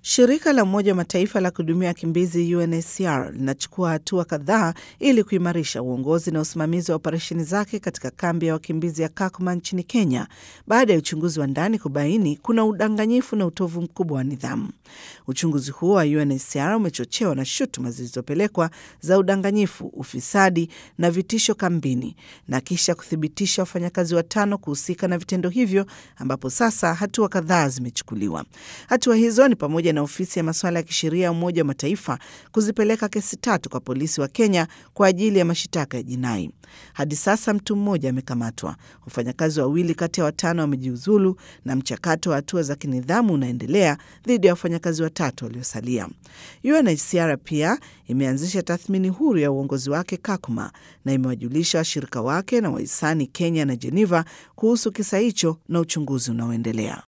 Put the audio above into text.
Shirika la Umoja wa Mataifa la kuhudumia wakimbizi UNHCR linachukua hatua kadhaa ili kuimarisha uongozi na usimamizi wa operesheni zake katika kambi ya wakimbizi ya Kakuma nchini Kenya baada ya uchunguzi wa ndani kubaini kuna udanganyifu na utovu mkubwa wa nidhamu. Uchunguzi huo wa UNHCR umechochewa na shutuma zilizopelekwa za udanganyifu, ufisadi na vitisho kambini na kisha kuthibitisha wafanyakazi watano kuhusika na vitendo hivyo, ambapo sasa hatua kadhaa zimechukuliwa. Hatua hizo ni pamoja na ofisi ya masuala ya kisheria ya Umoja wa Mataifa kuzipeleka kesi tatu kwa polisi wa Kenya kwa ajili ya mashitaka ya jinai. Hadi sasa mtu mmoja amekamatwa, wafanyakazi wawili kati ya watano wamejiuzulu na mchakato wa hatua za kinidhamu unaendelea dhidi ya wafanyakazi watatu waliosalia. UNHCR pia imeanzisha tathmini huru ya uongozi wake Kakuma na imewajulisha washirika wake na wahisani Kenya na Geneva kuhusu kisa hicho na uchunguzi unaoendelea.